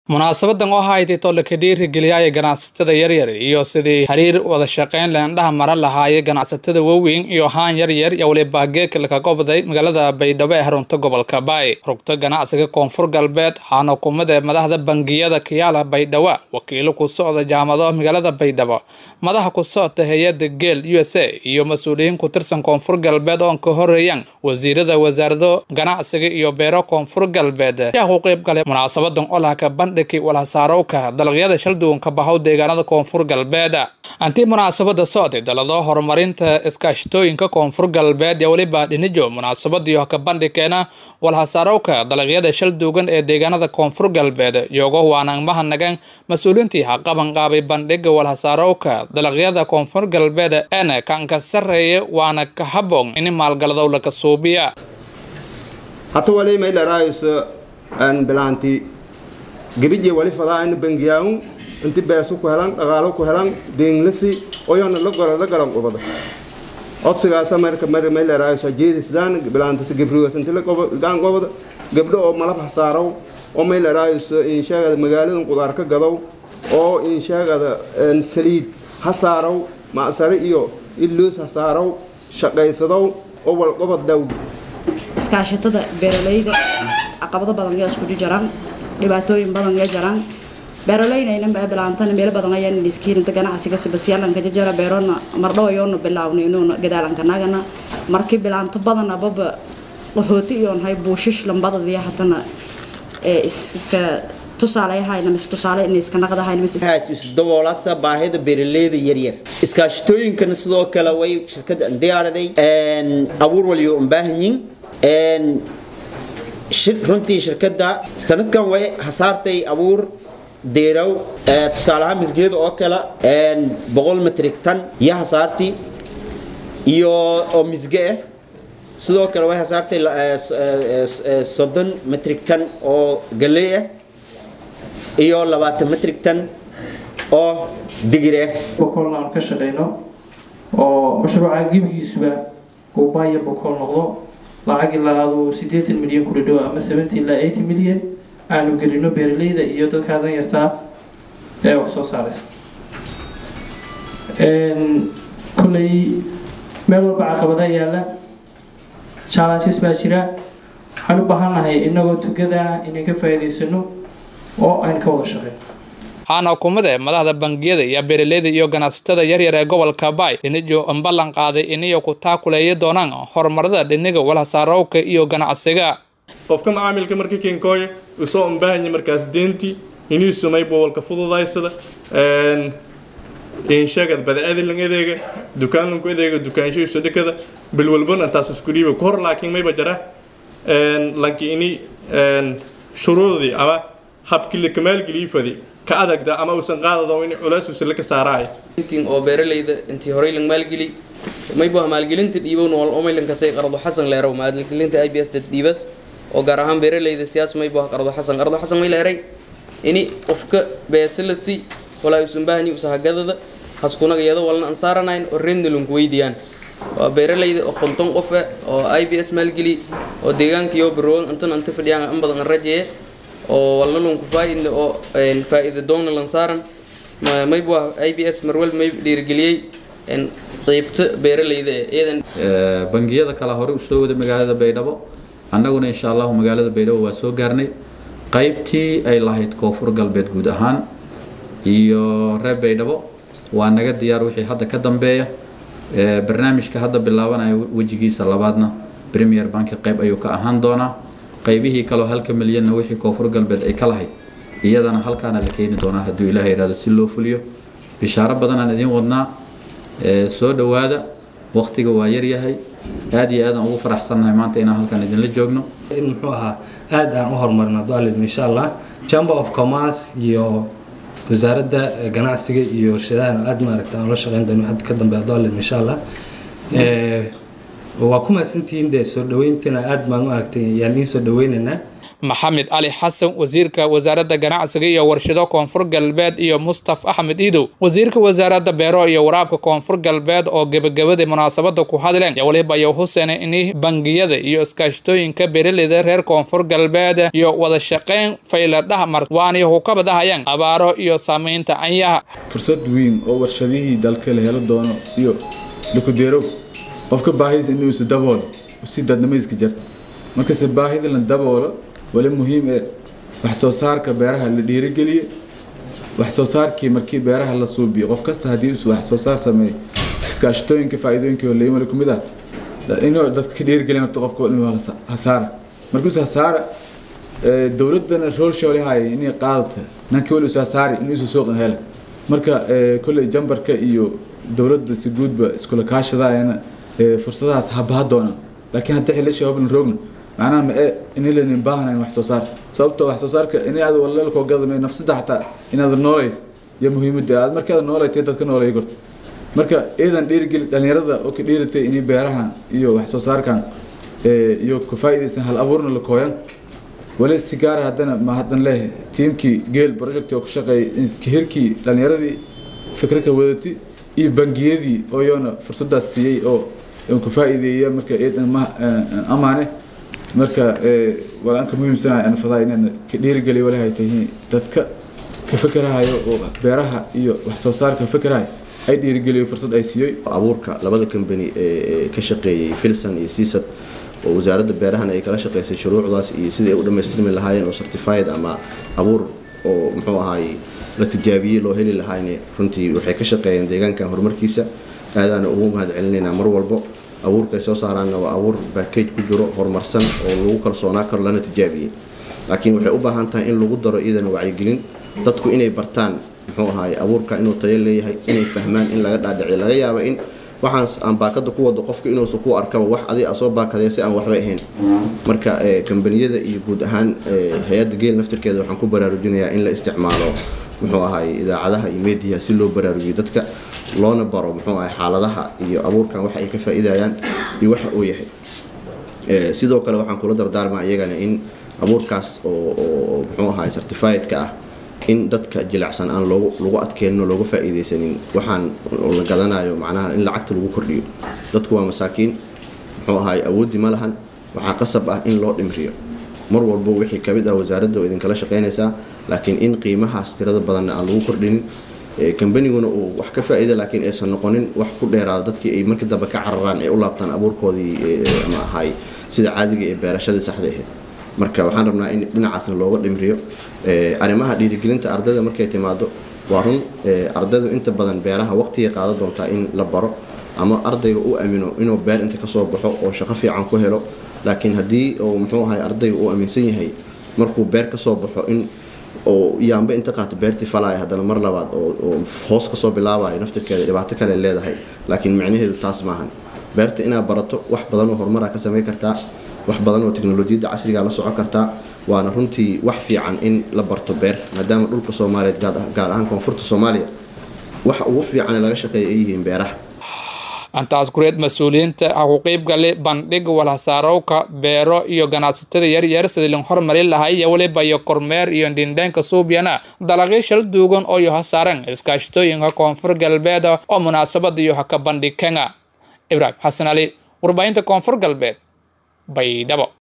munaasabadan oo ahayd tole ka dhiirigeliyaaya ganacsatada yaryar iyo sidii xiriir wada shaqayn leendhaha maran lahaayay ganacsatada waaweyn iyo haan yaryar iyo waliba geeka ka gobday magaalada baydhabo ee xarunta gobolka baay rugta ganacsiga koonfur galbeed waxaana kumada madaxda bangiyada kiyaala baydhabo wakiilo ku socda jaamado magaalada baydhabo madaxa ku socota hay-ada geel u s a iyo mas-uuliyiin ku tirsan koonfur galbeed oon ka horeeyaan wasiirada wasaarado ganacsiga iyo beero koonfur galbeed ayaa ku qeyb galay munaasabadan olahka bandhigi walhasaarowka dalagyada shalduwanka bahow deegaanada koonfur galbeed antii munaasabada socday dalado horumarinta iskaashatooyinka koonfur galbeed ee weliba dhinijo munaasabadiio ka bandhigkeena walhasaarowka dalagyada shalduugan ee deegaanada koonfur galbeed iyogo waanaan mahadnagan mas-uuliintii haqaban qaabay bandhiga walhasaarowka dalagyada koonfur galbeed eena kanka sareeya waana ka haboon in maalgaladow laka suubiya hata wali may dharaayoso aan bilaanti gabije wali fadaa in bangiyaawun inti beesu ku helan dhaqaalo ku helan deenglasi oyona la goro la galan qubada codsigaasa marka mar may dharaayoso jeedisdaan bilaantasi gabrigoos inti la gaan qobada gabdho oo malab hasaarow oo may dharaayoso insheegada magaaladan qudaar ka gadow oo insheegada saliid hasaarow macsare iyo illoos hasaarow shaqaysadow oo walqobad dhow iskaashatada beeralayda caqabado badan yaa isku jiraan dhibaatooyin badan yaa jiraan beeralaynayna bilaantana meelo badan ayaan iskiirinta ganacsiga sibasyalanka jajara beerona mardhow ayoonu bilaawna inuuna gadaalankanagana markii bilaanto badan ababa qaxooti iyoon hay buushish lambadadiya hatana iska isdaboolasa baahida beeraleyda yaryar iskaashatooyinkana sidoo kale way shirkada diyaaraday abuur waliyo umbaahanyin runtii shirkada sanadkan way hasaartay abuur deerow tusaalahaan misgeeda oo kale boqol metrik tan iyo hasaartii iyo oo misge ah sidoo kale way hasaartay soddon metrik tan oo galey ah iyo labaatan metrik tan oo digir ah bokoolna aan ka shaqayno oo mashruuca gebigiisuba uu baaya bokool noqdo lacag ilaa aduu siddeetan milyan ku dhadhow ama seventy ilaa eighty milyan aanu gelino beeraleyda iyo dadkaa dan yartaa ee wax soo saaraysa kolley meel walba caqabada yaalla challenges baa jira waxaan u baahannahay inagoo tugada inay ka faa'iidaysano oo aynu ka wada shaqeyno waxaana hukumada madaxda bangiyada iyo beeraleyda iyo ganacsatada yaryar ee gobolka baay dhinijo ballan qaaday iniyo ku taakuleeya doonaan horumarada dhiniga walhasaarowka iyo ganacsiga qofka macaamilka marka kenkooya usoo unbaahanya markaas deentii inii sumay bobolka fududaysada inshagad badacadilan adeega dukaanlanku adeega dukaanshahiisu dhikada bilwalbana taas isku dhiiba ku hor laakiin mayba jara lanki ini shuruudii ama habkii la kamaalgeliyey fadi ka adagda ama uusan qaadado in culeysuusa la ka saaraay intiin oo beeralayda intii horey lang maalgeli maybu maalgelinta dhiibow nool omaylan kasay qardo xasan leerow maalgelinta i b s dad dhiibas oo gaar ahaan beeralayda siyaas maybu qardo xasan qardo xasan may leeray ini qofka beesalasi walaa usan baahni usahagadada haskunaga iyado walna aan saaranayn oo reedna lanku weydiiyaan waa beeralayda oo konton qof ah oo i b s maalgeli oo deegaankiyo baroogan intan anta fadhiyaan in badan rajeeye oo walna lunku faaidle oo faa-iida doonna lan saaran maybu i b s marwal may dhiirigeliyey qeybta beeralayda iyadan bangiyada kale hore usoo wada magaalada baydhabo annaguna insha allahu magaalada baydhabo waa soo gaarnay qaybtii ay lahayd koonfur galbeed guud ahaan iyo reer baydhabo waa naga diyaar wixii hadda ka dambeeya barnaamijka hadda bilaabanaya wejigiisa labaadna premier banki qayb ayuu ka ahaan doonaa qaybihii kaleo halka milyanna wixii koonfur galbeed ay ka lahayd iyadana halkaana la keeni doonaa hadduu ilaah yidhahdo si loo fuliyo bishaaro badanaan idiin wadnaa soo dhowaada waqtiga waa yaryahay aad iyo aadaan ugu faraxsannahay maanta inaan halkan idinla joogno in muxuu ahaa aad aan u horumarino daalid insha allah chamber of commerce iyo wasaaradda ganacsiga iyo warshadahan aad maaragta aan la shaqeyn doono had ka dambeeya daalid insha allah waa ku mahadsantihiin dee soo dhaweyntina aad baan maaragtay yaan idiin soo dhaweynaynaa maxamed cali xasan wasiirka wasaaradda ganacsiga iyo warshado koonfur galbeed iyo mustaf axmed iidow wasiirka wasaaradda beero iyo waraabka koonfur galbeed oo gebagabadii munaasabada ku hadleen iyo waliba ayaa huseene in bangiyada iyo iskaashatooyinka beeraleyda reer koonfur galbeed iyo wada shaqeyn fayla dhahmar waanay hukabadahayaan abaaro iyo saamaynta anyaha fursad weyn oo warshadihii dalka la helo doono iyo lakudeerow qofka baahidiisa inuusa daboolo si dadnimadiiska jarta markase baahida la daboolo wali muhiim ee wax soo saarka beeraha la dhiirigeliye wax soo saarkii markii beeraha la suubiyo qof kasta haddii uu wax soo saar sameeyo iskaashatooyinka faa'iidooyinka oo leeyin wali kumid ah inuu dadka ka dhiirigelin horta qofka inuu hasaara markuusa hasaara dowladana roolsha wali haaya inay qaadata nankii wali usa hasaari inuu isu suuqan hele marka kolley jambarka iyo dowladda si guudba iskula kaashadaayana fursadahaas habaha doonaan laakiin haddii xilasha hoblan roogna macnaha ma ee inilanin baahnayn wax soo saar sababtoo wax soo saarka in aad walaalkoo gadamay nafsada xataa inaad noolayd iyo muhiimadda aad markaad noolaytay dadka nooleeya gorta marka iidan dhiirigeli dhalinyarada oo ka dhiiratay inay beerahan iyo wax soo saarkan iyo ka faa'iidaysan hal abuurna la kooyan wali si gaara haddana ma haddan leh tiimkii geel project oo ku shaqeeyay hirkii dhalinyaradii fikraka wadati iyo bangiyadii oo iyona fursadaas siiyey oo ka faa'iideeya marka iidan ma amaane marka waan ka muhiimsanahay anfadaa inaan ka dhiirigeliyo walahay tahay dadka ka fikirahayo oo beeraha iyo wax soo saarka fikirahay ay dhiirigeliyo fursad ay siiyey abuurka labada company ee ka shaqeeyay filson iyo seasad oo wasaaradda beerahan ay kala shaqeysay shuruucdaas iyo sidii ay u dhammaystirmi lahaayeen oo certified ama abuur oo muxuu ahaay la tijaabiyey loo heli lahaayne runtii waxay ka shaqeeyeen deegaankan horumarkiisa aadaana ugu mahad celinaynaa mar walbo abuurka ay soo saaraanna waa abuur backage ku jiro horumarsan oo lagu kalsoonaa karo lana tijaabiyey laakiin waxay u baahan tahay in lagu daro iyadana wacyigelin dadku inay bartaan muxuu ahaay abuurka inuu tayo leeyahay inay fahmaan in laga dhaadhiciyo laga yaaba in waxaan aan baakada ku wado qofka inuusan ku arkaba wax adi a soo baakadee si aan waxba ahayn marka kambaniyada iyo guud ahaan hay-adda geel naftirkeeda waxaan ku baraarujinayaa in la isticmaalo muxuu ahaay idaacadaha iyo meediyaha si loo baraarujiyo dadka loona baro muxuu ahay xaaladaha iyo abuurkan waxa ay ka faa'iidayaan iyo waxa uu yahay sidoo kale waxaan kula dardaarmaa iyagana in abuurkaas oo muxuu ahaay certifiedka ah in dadka jilicsan aan loogu lagu adkeenno looga faa'iidaysanin waxaan la gadanayo macnaha in lacagta lagu kordhiyo dadku waa masaakiin muxuu ahaay awooddi ma lahan waxaa qasab ah in loo dhimriyo mar walbo wixii kamid ah wasaaradda oo idinkala shaqaynaysaa laakiin in qiimahaas tirada badanna aan lagu kordhinin kambaniguna uu wax ka faa'iida laakiin aysan noqonin wax ku dheeraada dadkii ay markii dambe ka cararaan ee u laabtaan abuurkoodii ama ahaay sida caadiga ee beerashadii saxda ahayd marka waxaan rabnaa in dhinacaasna looga dhimriyo arrimaha dhiirigelinta ardayda markay timaado waa run ardaydu inta badan beeraha waqtigay qaadan doontaa in la baro ama ardayga u amino inuu beer inta kasoo baxo oo shaqo fiican ku helo laakiin haddii uu muxuu ahay ardayga uu aaminsan yahay markuu beer kasoo baxo in oo yaamba inta qaato beertii falaya haddana mar labaad oo hoos kasoo bilaabayo naftirkeeda dhibaato kale leedahay laakiin micnaheedu taas maahan beerta inaad barato wax badan oo horumara ka samayn kartaa wax badan oo teknolojiyadda casriga la socon kartaa waana runtii wax fiican in la barto beer maadaama dhulka soomaaliyeed gaar ahaan koonfurta soomaaliya waxa ugu fiican laga shaqeeya ay yihiin beeraha antaas kureed mas-uuliyiinta ha ku qeybgali bandhig walhasaarowka beero iyo ganacsatada yaryar sidii lin hormarin lahay iyo weliba iyo kormeer iyo dhindheenka suubyana dalaqyo shal duugan oo iyo hasaaran iskaashatooyinka koonfur galbeed oo munaasabada iyo haka bandhig kenya ibraahim xasan ali warbaahinta koonfur galbeed baydhabo